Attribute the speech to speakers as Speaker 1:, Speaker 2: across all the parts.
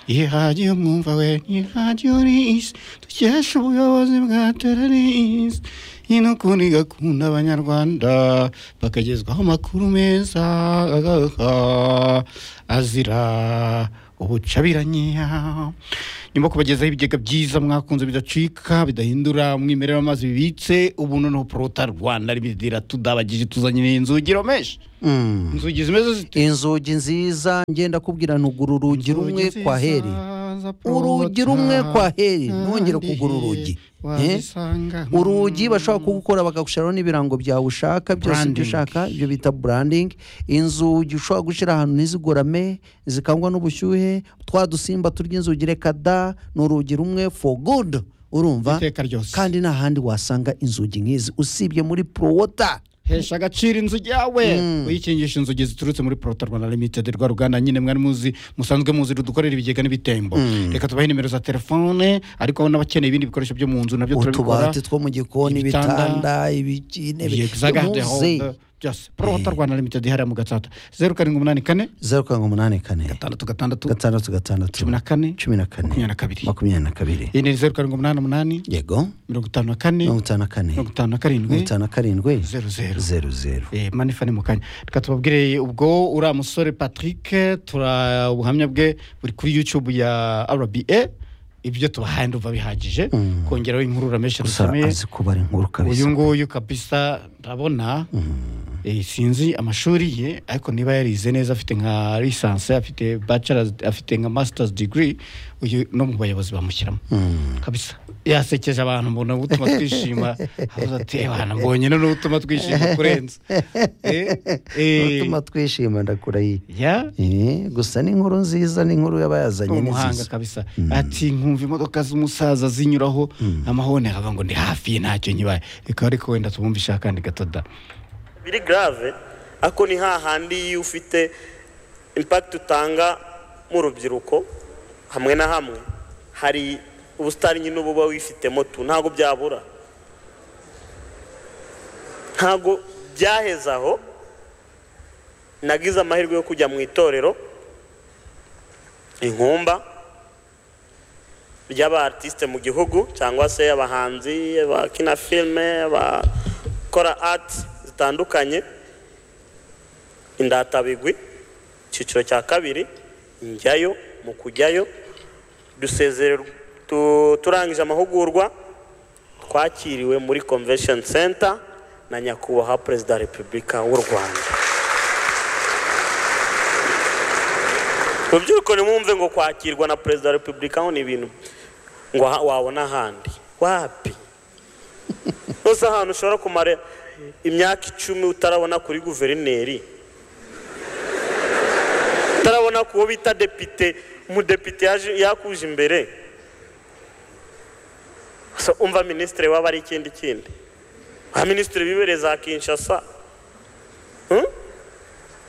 Speaker 1: Ihagije umwumva we ihagije urizi dukesha ubuyobozi bwaterarizi ino kundi igakunda abanyarwanda bakagezwaho amakuru meza azira ubucabiranyiya nyuma yo kubagezaho ibigega byiza mwakunze bidacika bidahindura umwimerere w'amazi bibitse ubu noneho porota rwanda ribidira tudabagije tuzanye n'inzugiro menshi inzugi zimeze zite
Speaker 2: inzugi nziza ngenda kubwira ntugura urugi rumwe kwa heri urugi rumwe kwa heri ntongere kugura urugi Eh? urugi bashobora kugukora bakagushyiraho n'ibirango byawe ushaka byose ibyo
Speaker 1: Branding.
Speaker 2: ushaka ibyo bita branding inzugi ushobora gushyira ahantu ntizigorame zikangwa n'ubushyuhe twa dusimba turya inzugi reka da ni urugi rumwe for good urumva
Speaker 1: iteka ryose
Speaker 2: kandi nta handi wasanga inzugi nk'izi usibye muri prowota
Speaker 1: hesha agaciro inzu yawe uyikingisha inzugi ziturutse muri porota rwanda limitedi rwa ruganda nyine mwari muzi musanzwe muzi rudukorera ibigega n'ibitembo reka tubahe nimero za telefone ariko n'abakeneye ibindi bikoresho byo mu nzu nabyo turabikora
Speaker 2: utubati two mu gikoni
Speaker 1: ibitanda,
Speaker 2: ibitanda ibiki- intebe muze
Speaker 1: byose byose porota rwanda limitedi hariya mu gatsata zeru karindwi umunani kane
Speaker 2: zeru karindwi umunani kane
Speaker 1: gatandatu gatandatu
Speaker 2: gatandatu gatandatu
Speaker 1: cumi na kane
Speaker 2: cumi na kane
Speaker 1: makumyabiri na kabiri
Speaker 2: makumyabiri na kabiri
Speaker 1: iyi ni zeru karindwi umunani umunani
Speaker 2: yego
Speaker 1: mirongo itanu na kane
Speaker 2: mirongo itanu na kane
Speaker 1: mirongo itanu na
Speaker 2: mirongo
Speaker 1: karindwi
Speaker 2: itanu na karindwi
Speaker 1: zeru zeru
Speaker 2: zeru zeru
Speaker 1: Eh, manifa ni mu kanya reka tubabwire ubwo uriya musore patrick tura ubuhamya bwe buri kuri youtube ya rba ibyo tubahaye ndumva bihagije kongeraho inkuru uramenshi
Speaker 2: gusa
Speaker 1: dusomeye
Speaker 2: azi kubara inkuru
Speaker 1: uyu
Speaker 2: kabisa
Speaker 1: nguyu kabisa ndabona eh, sinzi amashuri ye ariko niba yarize neza afite nka lisanse afite bachelors afite nka masters degree uyu no mu bayobozi bamushyiramo kabisa yasekeje abantu mbona gutuma twishima avuze ati "Ebana, mbonye no gutuma twishima kurenza Eh, eh,
Speaker 2: utuma twishima ndakurahiye
Speaker 1: ya
Speaker 2: Eh, gusa ni inkuru nziza ni inkuru yaba yazanye ni
Speaker 1: umuhanga
Speaker 2: nziza
Speaker 1: kabisa ati nkumva imodoka z'umusaza zinyuraho amahone akavuga ngo ndi hafi ye ntacyo nyibaye reka ariko wenda tumwumvishe akandi gato da
Speaker 3: biri garave ariko ni hahandi iyo ufite impakiti utanga mu rubyiruko hamwe na hamwe hari ubusitani nyine uba uba wifitemo tu ntabwo byabura ntabwo byaheze aho nagize amahirwe yo kujya mu itorero inkumba ry'abaartisite mu gihugu cyangwa se abahanzi abakina filime abakora arts zitandukanye indatabigwi icyiciro cya kabiri njyayo mu kujyayo dusezererwa tu- turangije amahugurwa twakiriwe muri convention center na nyakubahwa perezida wa repubulika w'u rwanda rubyiruko nimwumve ngo kwakirwa na perezida wa repubulika ho ni ibintu ngo aha- wabona ahandi wapi rwose ahantu ushobora kumara imyaka icumi utarabona kuri guverineri utarabona ku wo bita depite umudepite yaje- yakuje imbere So, umva minisitiri waba ari ikindi kindi ba minisitiri bibereye za kinshasa Hmm?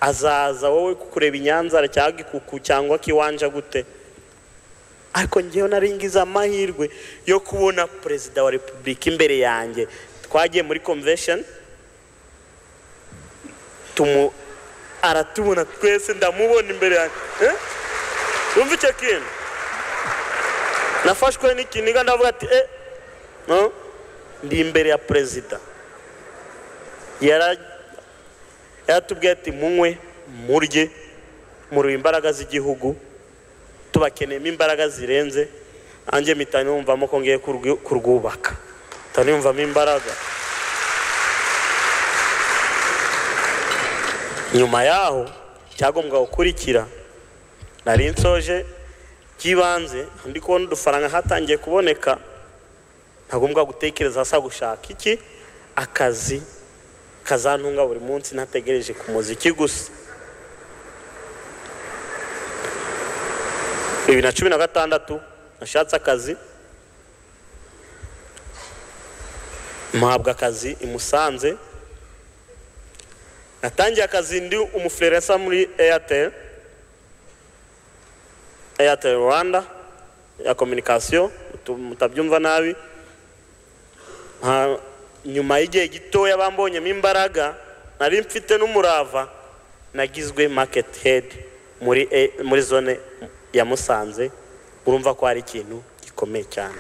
Speaker 3: azaza wowe kukureba i Nyanza cyangwa gikuku cyangwa kiwanja gute ariko ngewe nari ngize amahirwe yo kubona perezida wa repubulika imbere yanjye twagiye muri convention tumu aratubona twese ndamubona imbere yanjye Eh? yumva icyo kintu nafashwe n'ikiniga ndavuga ati eh no ndi imbere ya perezida yara yaratubwiye ati munywe murye mureba imbaraga z'igihugu tubakeneyemo imbaraga zirenze nanjye mpita numvamo ko ngiye kurwi- kurwubaka mpita numvamo imbaraga nyuma yaho cyagombwa gukurikira nari nsoje by'ibanze ndi kubona udufaranga hatangiye kuboneka ntagombwa gutekereza hasa gushaka iki akazi kazantunga buri munsi ntategereje ku muziki gusa bibiri na cumi na gatandatu nashatse akazi mpabwa akazi i musanze natangiye akazi ndi umufurerensa muri airtel airtel rwanda ya kominikasiyo mutu- mutabyumva nabi nka- nyuma y'igihe gitoya bambonyemo imbaraga nari mfite n'umurava nagizwe market head muri e- muri zone yamusanze urumva ko hari ikintu gikomeye cyane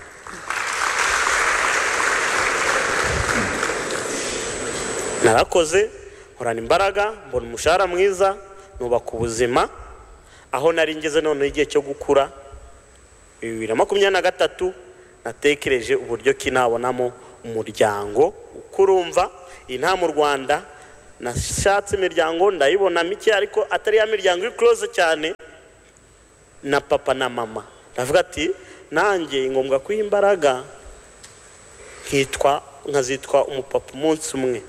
Speaker 3: narakoze nkorana imbaraga mbona umushahara mwiza nubaka ubuzima aho nari ngeze noneho igihe cyo gukura bibiri na makumyabiri na gatatu natekereje uburyo ki nabonamo umuryango ukurumva iyi nta mu rwanda nashatse imiryango ndayibona mike ariko atari ya miryango ikuroze cyane na papa na mama ndavuga ati nanjye ngombwa ko imbaraga nkitwa nkazitwa umupapa umunsi umwe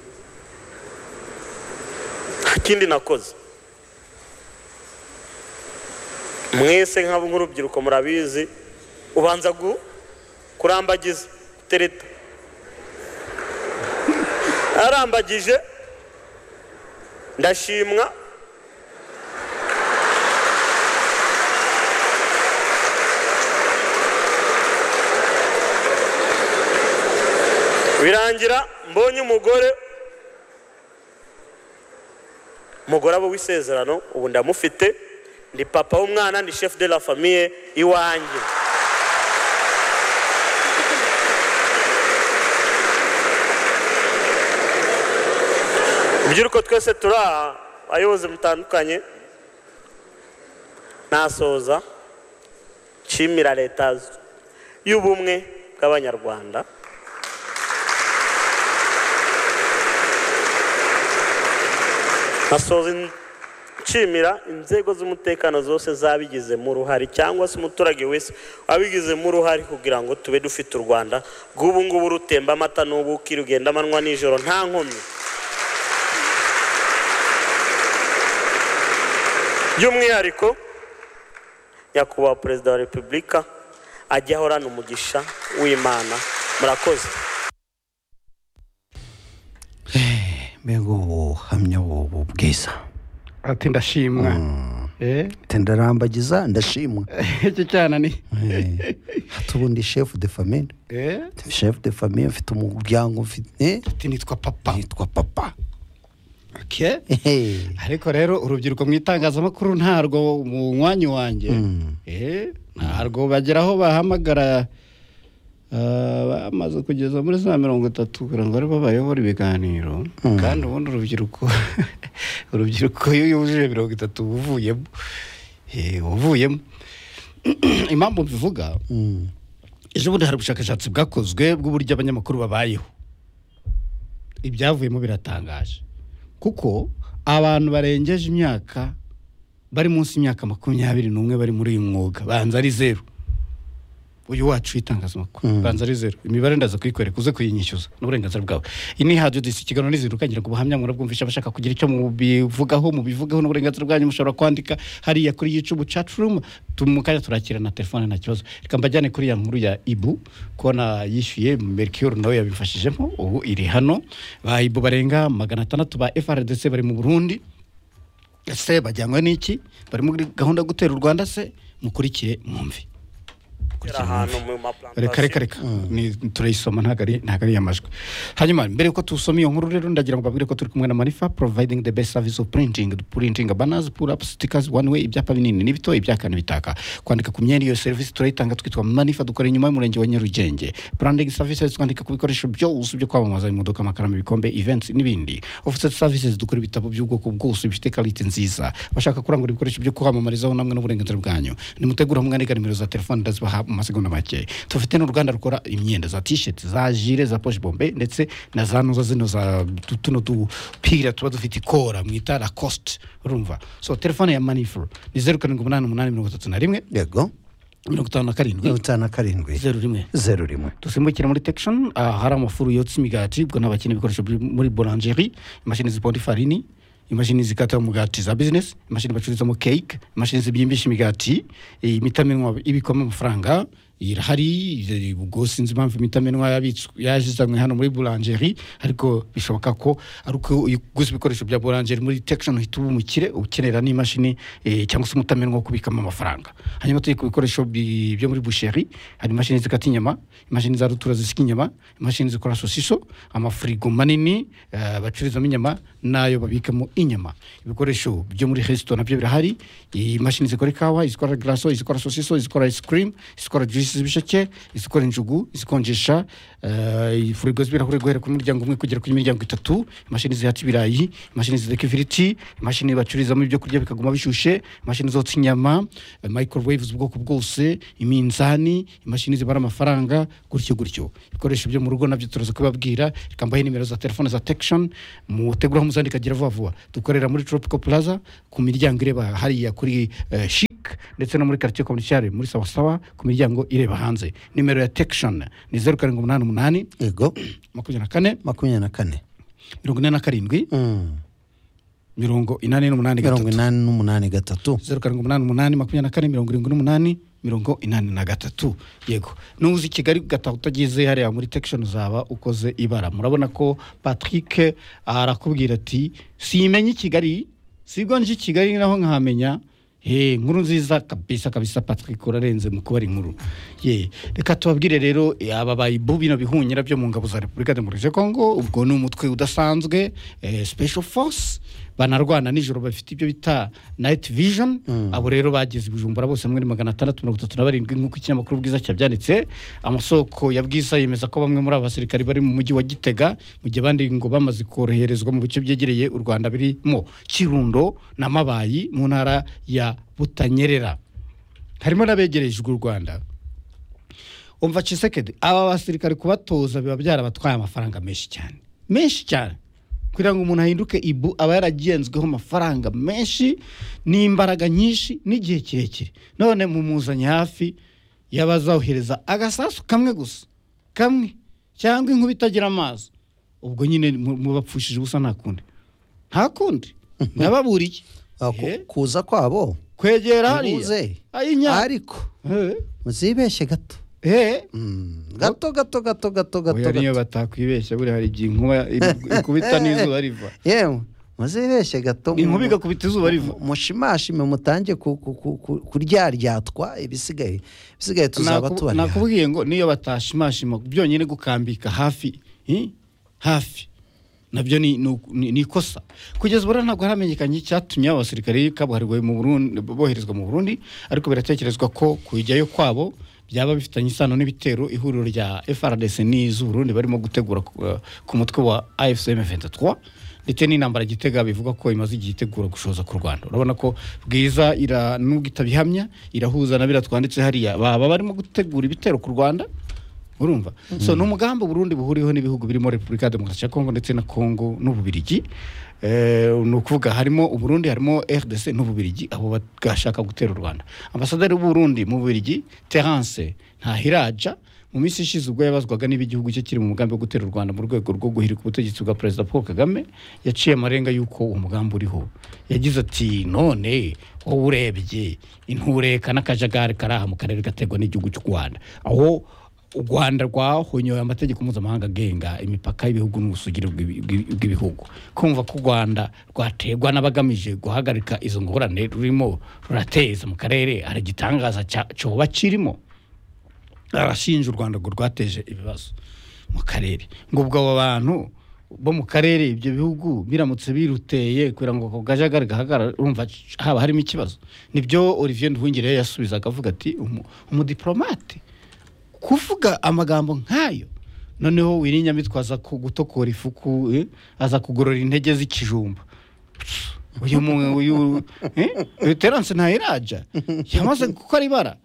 Speaker 3: nta kindi nakoze mwese nk'urubyiruko murabizi ubanza kurambagiza tereta arambagije ndashimwa birangira mbonye umugore umugore abo w'isezerano ubu ndamufite ndi papa w'umwana ni chef de la famille iwanjye urubyiruko twese turi aha abayobozi mutandukanye nasoza nshimira leta y'ubumwe bw'abanyarwanda nasoza nshimira inzego z'umutekano zose zabigizemo uruhare cyangwa se umuturage wese wabigizemo uruhare kugira ngo tube dufite u rwanda rw'ubu ngubu rutemba amata n'ubu ukirugenda amanywa nijoro nta nkomyi by'umwihariko nyakubahwa perezida wa repubulika ajya ahorana umugisha w'imana murakoze
Speaker 2: mbega ubuhamya bubu bwiza
Speaker 1: ati ndashimwa
Speaker 2: ndarambagiza ndashimwa
Speaker 1: icyo cyana ni
Speaker 2: tubundi shefu de famille shefu de famille mfite umuryango mfite
Speaker 1: nitwa papa
Speaker 2: nitwa papa
Speaker 1: ariko rero urubyiruko mu itangazamakuru ntarwo mu mwanya wanjye ntarwo bagera aho bahamagara bamaze kugeza muri za mirongo itatu kugira ngo aribo bayobora ibiganiro kandi ubundi urubyiruko urubyiruko iyo yujuje mirongo itatu uvuyemo uvuyemo impamvu mbivuga ejo bundi hari ubushakashatsi bwakozwe bw'uburyo abanyamakuru babayeho ibyavuyemo biratangaje kuko abantu barengeje imyaka bari munsi y'imyaka makumyabiri n'umwe bari muri uyu mwuga banza ari zeru uyu wacu w'itangazamakuru banza ari zeru imibare ndaza kuyikwereka uze kuyinyishyuza n'uburenganzira bwawe iyi ni hadiyo disi ikiganiro n'izirukangira ku buhamya murabwumvisha abashaka kugira icyo mubivugaho mubivugaho n'uburenganzira bwanyu mushobora kwandika hariya kuri yucubu cacurumu tumukanya turakira na telefone nta kibazo reka mbajyane kuri ya nkuru ya ibu kubona yishyuye merikiyoro nawe yabifashijemo ubu iri hano ba ibu barenga magana atandatu ba efaradese bari mu burundi ese bajyanywe n'iki bari muri gahunda gutera u rwanda se mukurikire mwumve reka reka reka turayisoma ntabwo ari amajwi hanyuma mbere yuko tusoma iyo nkuru rero ndagira ngo babwire ko turi kumwe na manifa providing the best service of printing printing banners pull up stickers one way ibyapa binini n'ibito ibyakana bitaka kwandika ku myenda iyo serivisi turayitanga twitwa manifa dukora inyuma y'umurenge wa nyarugenge branding services twandika ku bikoresho byose byo kwamamaza imodoka amakaramu ibikombe events n'ibindi offset services dukora ibitabo by'ubwoko bwose bifite karite nziza bashaka kurangura ibikoresho byo kwamamarizaho namwe n'uburenganzira bwanyu nimutegura mwanika nimero za telefone ndazibaha mu masegonda make tufite n'uruganda rukora imyenda za tisheti za jire za poche bombe ndetse na za nuza zino za tuno dupira tuba dufite ikora mwita la cost urumva so telefone ya manifuru ni zeru karindwi umunani umunani mirongo itatu na rimwe
Speaker 2: yego
Speaker 1: mirongo itanu na karindwi
Speaker 2: mirongo itanu na karindwi
Speaker 1: zeru rimwe
Speaker 2: zeru rimwe
Speaker 1: dusimbukira muri tekishoni ahari amafuru yotsa imigati ubwo n'abakene ibikoresho muri borangeri imashini ziponda ifarini imashini zikata umugati za bizinesi imashini bacururizamo keke imashini zibyimbisha imigati imitamenwa ibikwamo amafaranga irahari ubwo sinzi impamvu imitamenwa yazizanywe hano muri burangeri ariko bishoboka ko ari uko uguze ibikoresho bya burangeri muri tekishoni uhita uba umukire ukenera n'imashini cyangwa se umutamenwa wo kubikamo amafaranga hanyuma turi ku bikoresho byo muri busheri hari imashini zikata inyama imashini za rutura zisika inyama imashini zikora sosiso amafurigo manini bacururizamo inyama n'ayo babikamo inyama ibikoresho byo muri resito nabyo birahari imashini zikora ikawa izikora garaso izikora sosiso izikora ice cream izikora juice z'ibisheke izikora injugu izikonjesha furigo z'ibirahure guhera ku muryango umwe kugera ku miryango itatu imashini zihaca ibirayi imashini zideka ifiriti imashini bacururizamo ibyo kurya bikaguma bishyushye imashini zotsa inyama microwave z'ubwoko bwose iminzani imashini zibara amafaranga gutyo gutyo ibikoresho byo mu rugo nabyo turaza kubabwira reka mbahe nimero za telefone za tekishoni muteguraho muzandika agira vuba vuba dukorera muri tropical plaza ku miryango ireba hariya kuri shi ndetse no muri karitsiye kominishiyare muri sawasawa ku miryango ireba hanze nimero ya tekishoni ni zeru karindwi umunani umunani
Speaker 2: yego
Speaker 1: makumyabiri na kane
Speaker 2: makumyabiri na kane
Speaker 1: mirongo ine na karindwi mirongo inani n'umunani gatatu
Speaker 2: mirongo inani n'umunani gatatu
Speaker 1: zeru karindwi umunani umunani makumyabiri na kane mirongo irindwi n'umunani mirongo inani na gatatu yego nuzi kigali gataha utageze hariya muri tekishoni uzaba ukoze ibara murabona ko patrick arakubwira ati simenye kigali sigo nje kigali naho nkahamenya inkuru nziza kabisa kabisa patrick urarenze mu kubara inkuru ye reka tubabwire rero aba bayibu bino bihunyira byo mu ngabo za repubulika demokarasi ya kongo ubwo ni umutwe udasanzwe special force banarwana nijoro bafite ibyo bita nayiti vijoni abo rero bageze ibijumbura bose muri magana atandatu mirongo itatu na barindwi nk'uko ikinyamakuru bwiza cyabyanditse amasoko ya bwiza yemeza ko bamwe muri aba basirikari bari mu mujyi wa gitega mu gihe abandi ngo bamaze koroherezwa mu bice byegereye u rwanda birimo kirundo na mabayi mu ntara ya butanyerera harimo n'abegerejwe u rwanda umva cisekedi aba basirikari kubatoza biba byarabatwaye amafaranga menshi cyane menshi cyane kugira ngo umuntu ahinduke ibu aba yaragenzweho amafaranga menshi n'imbaraga nyinshi n'igihe kirekire none mu muzanye hafi yabazohereza agasasu kamwe gusa kamwe cyangwa inkuba itagira amazi ubwo nyine mubapfushije ubusa nta kundi nta kundi nababuriye
Speaker 2: kuza kwabo
Speaker 1: kwegera
Speaker 2: hariya ariko muzibeshye gato gato gato gato gato gato
Speaker 1: niyo batakwibeshya buriya hari igihe inkuba ikubita n'izuba riva
Speaker 2: yewe muzibeshye gato
Speaker 1: inkuba igakubita izuba riva
Speaker 2: mushimashime mutange kuryaryatwa ibisigaye ibisigaye tuzaba tubariha
Speaker 1: nakubwiye ngo niyo batashimashima byonyine gukambika hafi hafi nabyo ni ikosa kugeza ubu ntabwo haramenyekanye icyatumye abasirikare kabuhariwe boherezwa mu burundi ariko biratekerezwa ko kujyayo kwabo byaba bifitanye isano n'ibitero ihuriro rya FRDC n'iz'Uburundi barimo gutegura ku mutwe wa AFCM 23 ndetse n'intambara gitega bivuga ko imaze igihe itegura gushoza ku Rwanda urabona ko bwiza ira nubwo itabihamya irahuza na biratwanditse hariya baba barimo gutegura ibitero ku Rwanda urumva mm -hmm. so ni umugambi Burundi buhuriyeho n'ibihugu birimo Repubulika ya Demokarasi ya Kongo ndetse na Kongo n'Ububirigi ni ukuvuga harimo uburundi harimo rdc n'ububirigi abo bashaka gutera u rwanda ambasaderi w'uburundi mu bubirigi terance ntahiraja mu minsi ishize ubwo yabazwaga niba igihugu cye kiri mu mugambi wo gutera u rwanda mu rwego rwo guhirika ubutegetsi bwa perezida paul kagame yaciye amarenga y'uko uwo mugambi uriho yagize ati none wowe urebye intureka n'akajagari kari aha mu karere gategwa n'igihugu cy'u rwanda aho u rwanda rwahonyoye amategeko mpuzamahanga agenga imipaka y'ibihugu n'ubusugire bw'ibihugu kumva ko u rwanda rwaterwa n'abagamije guhagarika izo ngorane rurimo rurateza mu karere hari igitangaza cyoba kirimo arashinja u rwanda ngo rwateje ibibazo mu karere ngo ubwo abo bantu bo mu karere ibyo bihugu biramutse biruteye kugira ngo ako gajagari gahagarara urumva haba harimo ikibazo nibyo olivier nduhungire yasubizaga avuga ati umudiporomate kuvuga amagambo nk'ayo noneho wirinyamitwa aza gutokora ifuku aza kugorora intege z'ikijumba uyu uyu terance ntayiraja yamaze gukora ibara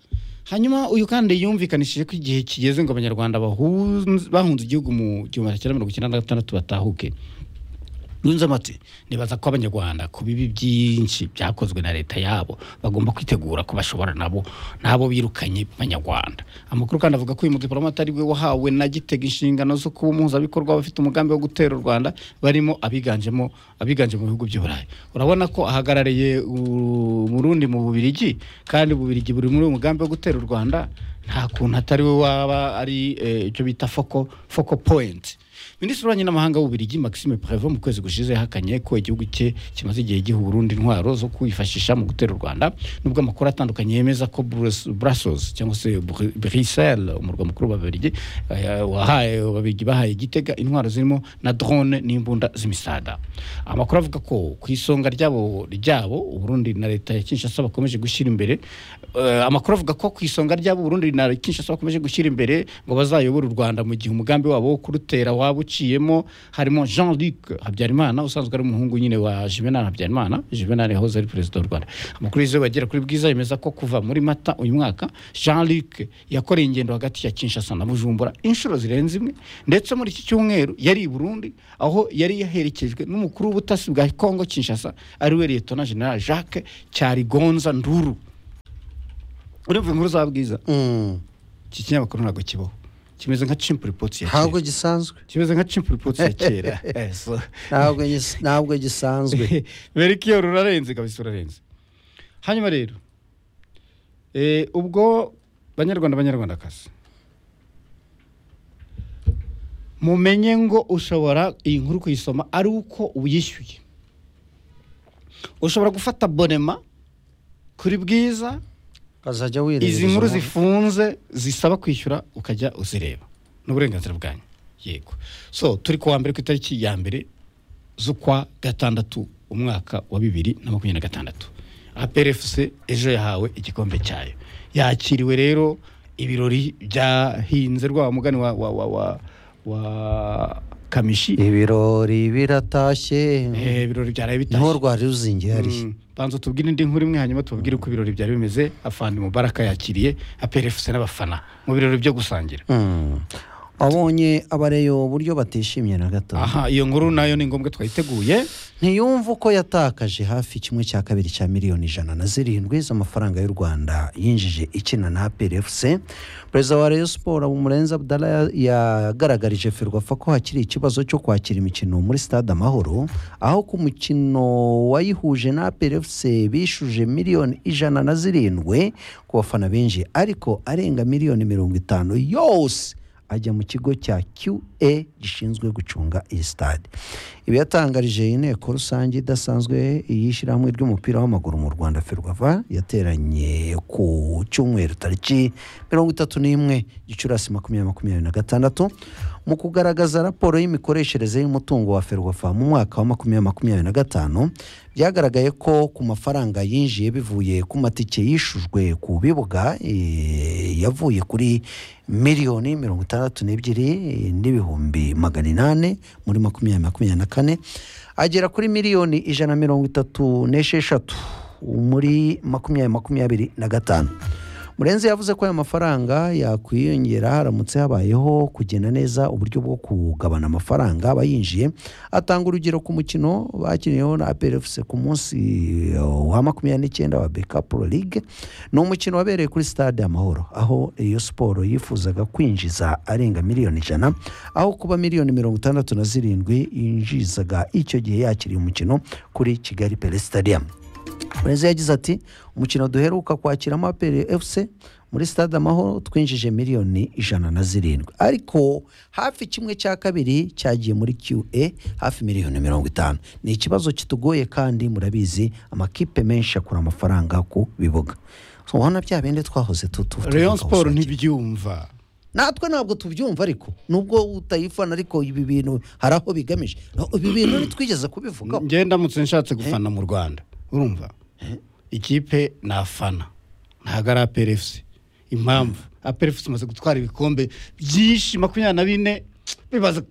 Speaker 1: hanyuma uyu kandi yumvikanishije ko igihe kigeze ngo abanyarwanda bahunze igihugu mu gihumbi kimwe magana cyenda mirongo icyenda na gatandatu batahuke ntunze amati nibaza ko abanyarwanda ku bibi byinshi byakozwe na leta yabo bagomba kwitegura ko bashobora nabo nabo birukanye abanyarwanda amakuru kandi avuga ko uyu mudipolomate ari we wahawe na gitega inshingano zo kuba umuhuzabikorwa bafite umugambi wo gutera u rwanda barimo abiganjemo abiganje mu bihugu by'uburayi urabona ko ahagarariye umurundi mu bubirigi kandi ububirigi buri muri uyu mugambi wo gutera u rwanda nta kuntu atari we waba ari icyo bita foko foko poyinti minisitiri w'ububanyi n'amahanga w'ububirigi maxime prevo mu kwezi gushize yahakanye ko igihugu cye kimaze igihe giha urundi intwaro zo kwifashisha mu gutera u rwanda nubwo amakuru atandukanye yemeza ko brussels cyangwa se bruxelles umurwa mukuru w'ababirigi wahaye ababirigi bahaye igitega intwaro zirimo na drone n'imbunda z'imisada amakuru avuga ko ku isonga ryabo ryabo uburundi na leta ya kinshasa bakomeje gushyira imbere amakuru avuga ko ku isonga ryabo uburundi na kinshasa bakomeje gushyira imbere ngo bazayobore u rwanda mu gihe umugambi wabo wo kurutera waba uciyemo harimo jean luc habyarimana usanzwe ari umuhungu nyine wa juvenal habyarimana juvenal yahoze ari perezida w'u rwanda amakuru yizewe bagera kuri bwiza yemeza ko kuva muri mata uyu mwaka jean luc yakoreye ingendo hagati ya kinshasa na bujumbura inshuro zirenze imwe ndetse muri iki cyumweru yari i burundi aho yari yaherekejwe n'umukuru w'ubutasi bwa kongo kinshasa ariwe liyetona general jacques cyarigonza nduru urumva inkuru za bwiza iki kinyamakuru ntabwo kibaho kimeze nka cimpu ripoti ya
Speaker 2: kera ntabwo gisanzwe
Speaker 1: kimeze nka cimpu ripoti ya kera
Speaker 2: ntabwo gisanzwe
Speaker 1: berikiyo rurarenze kabisa urarenze hanyuma rero ubwo banyarwanda banyarwandakazi mumenye ngo ushobora iyi nkuru kuyisoma ari uko uyishyuye ushobora gufata bonema kuri bwiza
Speaker 2: ukazajya wireba
Speaker 1: izi nkuru zifunze zisaba kwishyura ukajya uzireba ni uburenganzira bwanyu yego so turi kuwa mbere ku itariki ya mbere z'ukwa gatandatu umwaka wa bibiri na makumyabiri na gatandatu aperefuse ejo yahawe igikombe cyayo yakiriwe rero ibirori byahinze rwa mugani wa wa wa wa wa kamishi
Speaker 2: ibirori biratashye
Speaker 1: ibirori byaraye bitashye
Speaker 2: niho rwari ruzingiye hariya
Speaker 1: banza tubwire indi nkuru imwe hanyuma tubabwire uko ibirori byari bimeze afande mubaraka yakiriye aperefuse n'abafana mu birori byo gusangira
Speaker 2: abonye abareyo uburyo batishimye na gato
Speaker 1: aha iyo nkuru nayo ni ngombwa twayiteguye
Speaker 2: ntiyumve uko yatakaje hafi kimwe cya kabiri cya miliyoni ijana na zirindwi z'amafaranga y'u rwanda yinjije ikina na aperefuse perezida wa reyo siporo murenza budara yagaragarije ferwafa ko hakiri ikibazo cyo kwakira imikino muri stade amahoro aho ku mukino wayihuje na aperefuse bishuje miliyoni ijana na zirindwi ku bafana benshi ariko arenga miliyoni mirongo itanu yose ajya mu kigo cya QA gishinzwe gucunga iyi stade ibi yatangarije inteko rusange idasanzwe y'ishyirahamwe ry'umupira w'amaguru mu Rwanda Ferwava yateranye ku cyumweru tariki mirongo itatu n'imwe Gicurasi makumyabiri makumyabiri na gatandatu mu kugaragaza raporo y'imikoreshereze y'umutungo wa Ferwafa mu mwaka wa makumyabiri makumyabiri na gatanu byagaragaye ko ku mafaranga yinjiye bivuye ku matike yishujwe ku bibuga yavuye kuri miliyoni mirongo itandatu n'ebyiri n'ibihumbi magana inani muri makumyabiri makumyabiri na kane agera kuri miliyoni ijana mirongo itatu n'esheshatu muri makumyabiri makumyabiri na gatanu murenzi yavuze ko ayo mafaranga yakwiyongera haramutse habayeho kugena neza uburyo bwo kugabana amafaranga aba yinjiye atanga urugero ku mukino bakiniyeho na aperefuse ku munsi wa makumyabiri n'icyenda wa beka pro ligue ni umukino wabereye kuri stade amahoro aho iyo siporo yifuzaga kwinjiza arenga miliyoni ijana aho kuba miliyoni mirongo itandatu na zirindwi yinjizaga icyo gihe yakiriye umukino kuri kigali peresitariyamu perezida yagize ati umukino duheruka kwakiramo aperi efuse muri stade amahoro twinjije miliyoni ijana na zirindwi ariko hafi kimwe cya kabiri cyagiye muri QA hafi miliyoni mirongo itanu ni ikibazo kitugoye kandi murabizi amakipe menshi akura amafaranga ku bibuga ubona bya bindi twahoze tutuvuga
Speaker 1: Rayon Sport ntibyumva
Speaker 2: natwe ntabwo tubyumva ariko nubwo utayifana ariko ibi bintu hari aho bigamije ibi bintu ntitwigeze kubivugaho
Speaker 1: ngendamutse nshatse gufana mu Rwanda urumva ikipe ni afana ntabwo ari aperefuse impamvu aperefuse imaze gutwara ibikombe byinshi makumyabiri na bine bibaza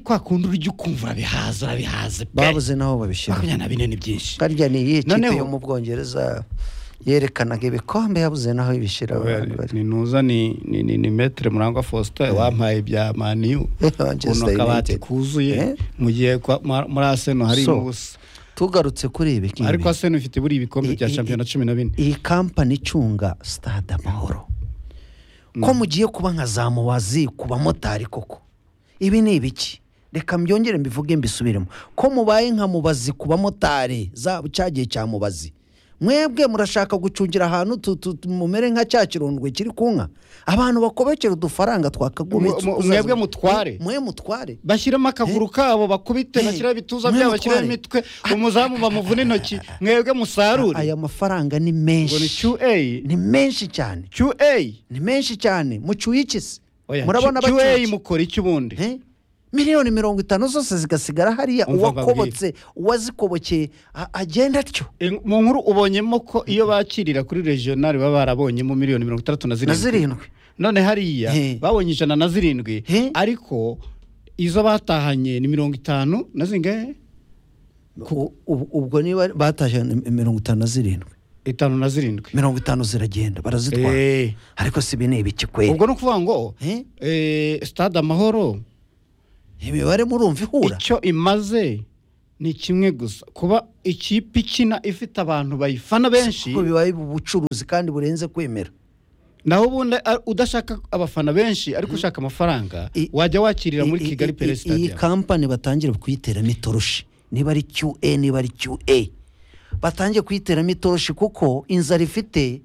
Speaker 1: kwa kundi urya ukumva urabihaza urabihaze
Speaker 2: babuze n'aho babishyira
Speaker 1: makumyabiri na bine ni byinshi
Speaker 2: harya ni iyihe kipe yo mu bwongereza yerekanaga ibikombe yabuze naho ibishyira abantu bari
Speaker 1: ni ntuza ni ni ni ni metere murangwa faustin wampaye ibya maniyu ukuntu akabati kuzuye mu gihe kwa- ma- muri aseno hari
Speaker 2: So,
Speaker 1: ubusa
Speaker 2: tugarutse kuri ibi ngibi
Speaker 1: ariko aseno ifite buri ibikombe bya
Speaker 2: I- i-
Speaker 1: shampiyona cumi na bine
Speaker 2: iyi kampani icunga stade amahoro ko mugiye kuba nka za muwazi ku bamotari koko ibi ni ibiki reka mbyongere mbivuge mbisubiremo ko mubaye nka mubazi ku bamotari za cya gihe cya mubazi mwebwe murashaka gucungira ahantu tu- tu- tu- mumere nka cya kirundwe kiri ku nka abantu bakobekera udufaranga twakagubitse
Speaker 1: Mu- mu- mwebwe mutware.
Speaker 2: mwe mutware
Speaker 1: bashyiramo akaguru kabo bakubite
Speaker 2: Eh,
Speaker 1: bashyiraho ibituza
Speaker 2: mwe
Speaker 1: byabo bashyiraho imitwe
Speaker 2: mutware.
Speaker 1: umuzamu bamuvuna intoki mwebwe musarure
Speaker 2: aya mafaranga ni
Speaker 1: ngo ni
Speaker 2: menshi
Speaker 1: qa
Speaker 2: ni menshi cyane
Speaker 1: qa
Speaker 2: ni menshi cyane mucyuye iki se
Speaker 1: Oya,
Speaker 2: murabona
Speaker 1: Q-
Speaker 2: bacyuye
Speaker 1: qa mukora iki ubundi
Speaker 2: Eh? miliyoni mirongo itanu zose zigasigara hariya
Speaker 1: Umva
Speaker 2: uwakobotse uwazikobokeye a- agenda atyo
Speaker 1: In- mu nkuru ubonyemo ko iyo bakirira kuri regional baba barabonyemo miliyoni mirongo itandatu na
Speaker 2: na
Speaker 1: zirindwi
Speaker 2: zirindwi
Speaker 1: none hariya
Speaker 2: He.
Speaker 1: babonye ijana na zirindwi
Speaker 2: He.
Speaker 1: ariko izo batahanye ni mirongo itanu na zingahe
Speaker 2: U- ubu- ubwo niba batashye ni mirongo itanu na zirindwi
Speaker 1: itanu na zirindwi
Speaker 2: mirongo itanu ziragenda barazitwara
Speaker 1: Eh,
Speaker 2: ariko si ibi ni ibiki kweri
Speaker 1: ubwo ni ukuvuga ngo
Speaker 2: He.
Speaker 1: eh, stade amahoro
Speaker 2: imibare murumva ihura
Speaker 1: icyo imaze ni kimwe gusa kuba ikipe ikina ifite abantu bayifana benshi
Speaker 2: kuko bibaye ubucuruzi kandi burenze kwemera
Speaker 1: naho ubundi a- udashaka abafana benshi ariko ushaka amafaranga
Speaker 2: I-
Speaker 1: wajya wakirira muri
Speaker 2: I- i-
Speaker 1: kigali
Speaker 2: i-
Speaker 1: pere
Speaker 2: iyi
Speaker 1: stadium
Speaker 2: kampani batangire kuyiteramo itoroshi niba ari QA niba ari QA batangiye kuyiteramo itoroshi kuko inzara ifite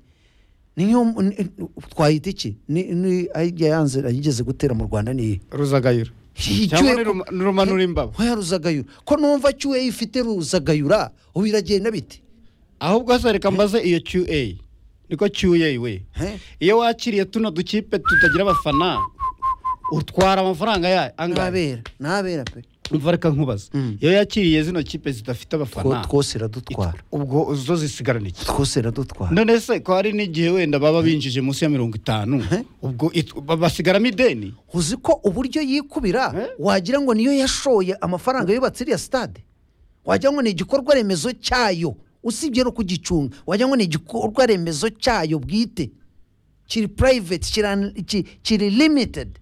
Speaker 2: niyo ni- twayita iki Ni- ni- ayijya yanze ayigeze gutera mu rwanda ni
Speaker 1: ruzagayura
Speaker 2: iyi
Speaker 1: cyangwa
Speaker 2: QA
Speaker 1: ni ruma- ni rumanura imbabo
Speaker 2: Oya, ruzagayura ko numva QA ifite ruzagayura ubu biragenda bite
Speaker 1: ahubwo se reka mbaze iyo qa niko qa we
Speaker 2: He?
Speaker 1: iyo wakiriye tuno dukipe tutagira abafana utwara amafaranga yayo angahe
Speaker 2: ntabera ntabera pe
Speaker 1: umva reka nkubaze
Speaker 2: Mm.
Speaker 1: iyo yakiriye zino kipe zidafite
Speaker 2: Two-
Speaker 1: abafana
Speaker 2: twose iradutwara
Speaker 1: ubwo zo zisigarana iki
Speaker 2: twose iradutwara
Speaker 1: none se ko hari n'igihe wenda baba binjije munsi ya mirongo itanu
Speaker 2: He?
Speaker 1: ubwo it- ba- basigaramo ideni
Speaker 2: uzi ko uburyo yikubira
Speaker 1: Eh?
Speaker 2: wagira ngo niyo yashoye amafaranga yubatse iriya stade wagira ngo ni igikorwa remezo cyayo usibye no kugicunga wagira ngo ni igikorwa remezo cyayo bwite kiri private kiri, ki- kiri limited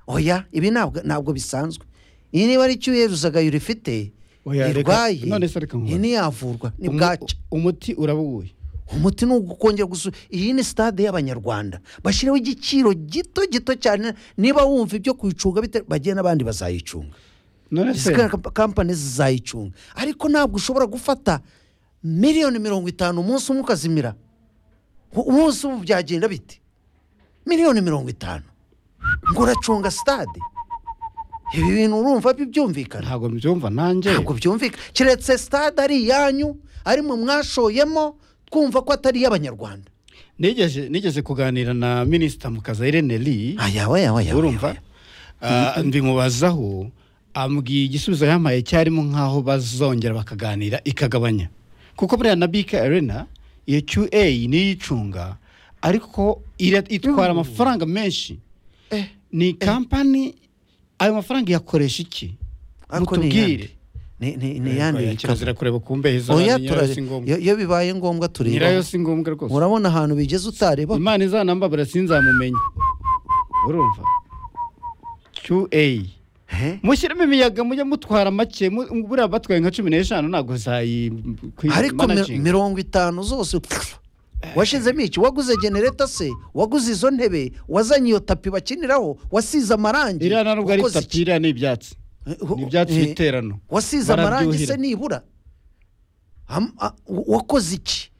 Speaker 2: oya ibi ntabwo ntabwo bisanzwe iyi niba ari cyo yeruzagayura ifite
Speaker 1: Oya, reka-
Speaker 2: irwaye
Speaker 1: none se reka nkubaze.
Speaker 2: iyi ntiyavurwa ni
Speaker 1: Umu-
Speaker 2: bwaca
Speaker 1: umuti urabubura
Speaker 2: umuti ni ugukongera gusu iyi ni stade y'abanyarwanda bashyiraho igiciro gito gito cyane niba wumva ibyo kuyicunga bite bagiye n'abandi bazayicunga
Speaker 1: none se
Speaker 2: Izi kamp- kampani zizayicunga ariko ntabwo ushobora gufata miliyoni mirongo itanu umunsi umwe ukazimira U- umunsi ubu byagenda bite miliyoni mirongo itanu ngo uracunga stade ibi bintu urumva bibyumvikana
Speaker 1: ntabwo mbyumva nanjye
Speaker 2: ntabwo byumvika keretse stade ari iyanyu arimo mwashoyemo twumva ko atari iy'abanyarwanda
Speaker 1: nigeze nigeze kuganira na minisita mukazayire neri
Speaker 2: ayawe ayawe ayawe
Speaker 1: urumva Ah, mbimubazaho ambwiye igisubizo yampaye cyarimo nk'aho bazongera bakaganira ikagabanya kuko buriya na bika arena iyo qa niyo icunga ariko ira- itwara amafaranga menshi ni kampani ayo mafaranga iyakoresha iki
Speaker 2: Ariko ni
Speaker 1: mutubwire
Speaker 2: ni ni ni yandi
Speaker 1: kirazira kureba ku mbehe za
Speaker 2: oya
Speaker 1: nyirayo si
Speaker 2: turare
Speaker 1: ngombwa
Speaker 2: iyo- iyo bibaye ngombwa tureba
Speaker 1: nyirayo si ngombwa rwose
Speaker 2: urabona ahantu bigeze utareba
Speaker 1: imana izanambabura sinzamumenya urumva qa
Speaker 2: he?
Speaker 1: mushyiremo imiyaga mujye mutwara make mu- buriya batwaye nka cumi n'eshanu ntabwo zayikwira
Speaker 2: ariko mi- mirongo itanu zose washizemo iki waguze genereta se waguze izo ntebe wazanye iyo tapi bakiniraho wasize amarangi
Speaker 1: iriya nta nubwo ari
Speaker 2: wakoze
Speaker 1: tapi
Speaker 2: iki?
Speaker 1: iriya ni ibyatsi ni ibyatsi
Speaker 2: Eh,
Speaker 1: by'iterano
Speaker 2: wasize amarangi
Speaker 1: Barabyuhira.
Speaker 2: se nibura Am- a- w- wakoze iki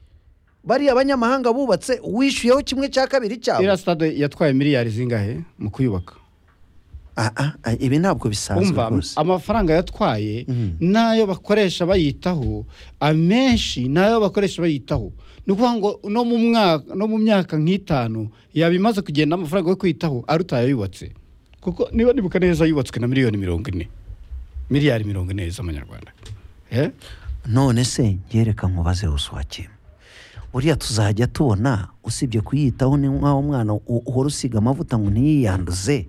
Speaker 2: bariya abanyamahanga bubatse wishyuyeho kimwe cya kabiri cyabo
Speaker 1: iriya stade yatwaye miliyari zingahe mu kuyubaka
Speaker 2: Ah, ah, ah, ibi ntabwo bisanzwe
Speaker 1: umva
Speaker 2: rwose
Speaker 1: amafaranga yatwaye
Speaker 2: Mhm.
Speaker 1: n'ayo bakoresha bayitaho amenshi n'ayo bakoresha bayitaho ni ukuvuga ngo no mu mwaka no mu myaka nk'itanu yaba imaze kugenda amafaranga yo kwitaho aruta ayayubatse kuko niba nibuka neza yubatswe na miliyoni mirongo ine miliyari mirongo ine z'amanyarwanda Eh?
Speaker 2: none se ngereka nkubaze uswakima buriya tuzajya tubona usibye kuyitaho ni nk'aho umwana u- uhora usiga amavuta ngo ntiyiyanduze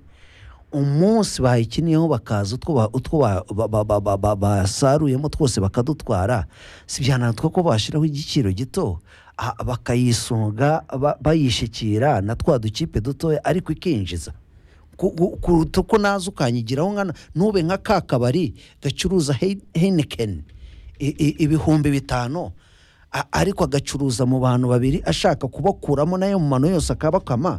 Speaker 2: umunsi bayikiniyeho bakaza utwo ba- utwo ba- ba- ba- ba- ba- ba- basaruyemo twose bakadutwara si byananirwa ko bashyiraho igiciro gito bakayisunga bayishikira na twa dukipe dutoya ariko ikinjiza kuruta uko naza ukanyigiraho nkana ntube nka ka kabari gacuruza henikeni ibihumbi bitanu ariko agacuruza mu bantu babiri ashaka kubakuramo nayo mu mano yose akabakama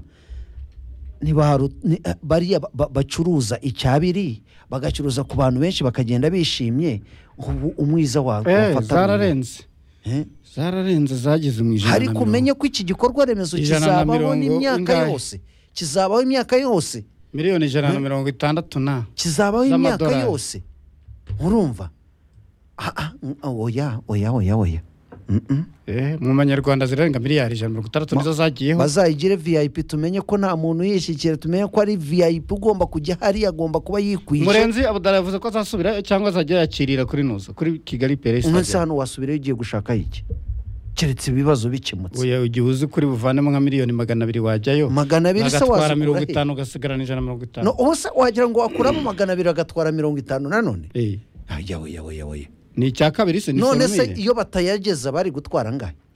Speaker 2: bariya bacuruza icyabiri bagacuruza ku bantu benshi bakagenda bishimye ubu umwiza wawe
Speaker 1: zararenze zararenze zageze mu ijana
Speaker 2: ariko umenye ko iki gikorwa remezo kizabaho n'imyaka yose kizabaho imyaka yose
Speaker 1: miliyoni ijana na mirongo itandatu na
Speaker 2: kizabaho imyaka yose urumva oya oya oya oya
Speaker 1: mu manyarwanda zirenga miliyari ijana mirongo itandatu nizo zagiyeho
Speaker 2: bazayigire viyayipi tumenye ko nta muntu yishyikira tumenye ko ari viyayipi ugomba kujya hariya agomba kuba yikwije
Speaker 1: murenzi abudara yavuze ko azasubirayo cyangwa azajya yakirira kuri nuza kuri kigali peresi
Speaker 2: umunsi hano wasubirayo ugiye gushakayo iki keretse ibibazo bikemutse
Speaker 1: uya igihe uzi kuri buvanemo nka miliyoni magana abiri wajyayo
Speaker 2: magana abiri se
Speaker 1: wagatwara mirongo itanu ugasigarana ijana na mirongo itanu
Speaker 2: ubuse wagira ngo wakuramo magana abiri agatwara mirongo itanu nanone yawe yawe yawe
Speaker 1: ni icya kabiri se
Speaker 2: none se iyo batayageza bari gutwara angahe